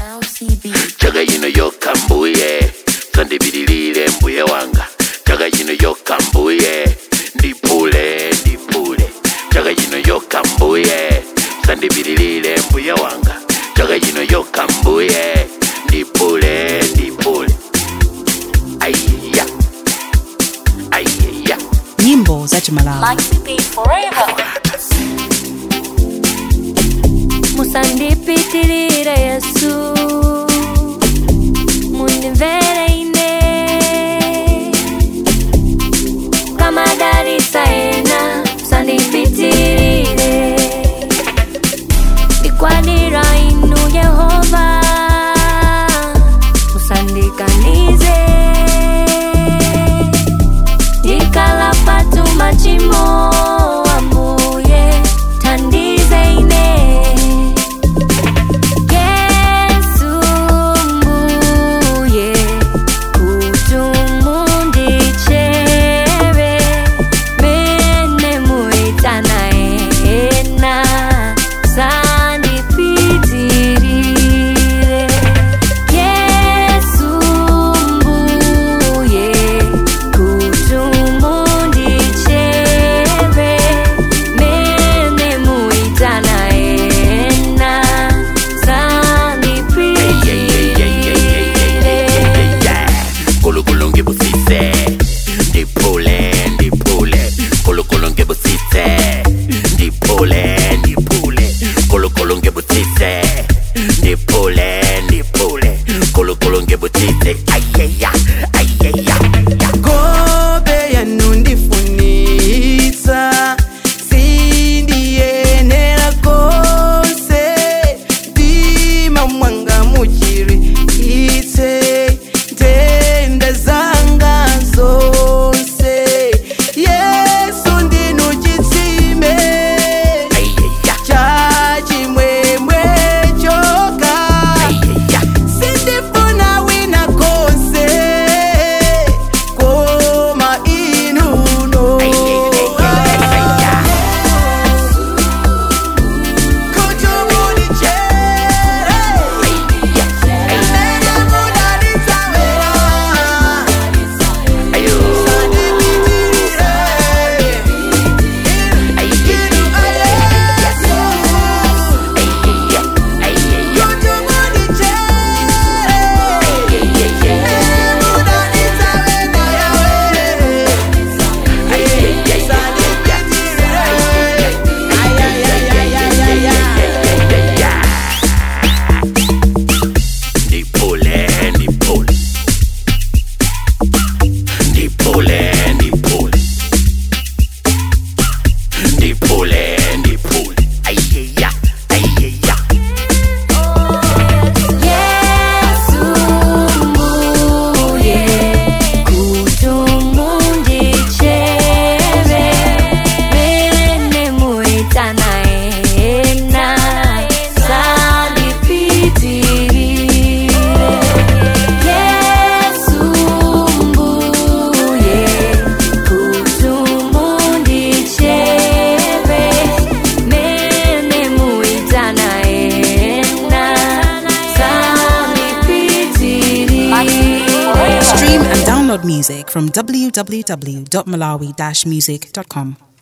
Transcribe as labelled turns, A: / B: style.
A: chaka ino yokha mbuye sandipitilire mbuye wanga chaka ino yokha mbuye ndiphule ndiphule chaka ino yokha mbuye sandipitilire mbuye wanga chaka ino yokha mbuye ndiphule ndiphule aiya aiya
B: nyimbo za chimalawi
C: musandipitilire yesu mundimvere ine kamadalisa ena musandipitilire ndikwanira inu yehova musandikanize ndikala patu machimo ambuye tandize ine yesu mbuye kutumundicheve mene muitana ena sandipitirire yesu mbuye kutumundicheve mene muitana ena sandipitirire
A: Kulukulu ngibusise ndiphule ndiphule Kulukulu ngibusise ndiphule ndiphule Kulukulu ngibusise ndiphule ndiphule Kulukulu ngibusise ayeya ayeya
D: Kobe yanundifunisa sindiyenera kose ndima mwanga muchiri itse ntenda zanga zonse yesu ndinu chitsime
A: ayeya
D: chachimwemwe choka
A: ayeya
D: sindifuna wina konse koma inuno kutubulichere nene mudalitawera
A: ayo
D: sandipitirire inu ayesu
A: ayeya ayeya
D: kutubulichere
A: Ndiphule ndiphule Ndiphule ndiphule Ndiphule ndiphule Ayeya ayeya
C: yesu mbuye kutumundicheve mene muitana ena sandipitirire yesu mbuye kutumundicheve mene muitana ena sandipitirire
B: stream and download music from www.malawi-music.com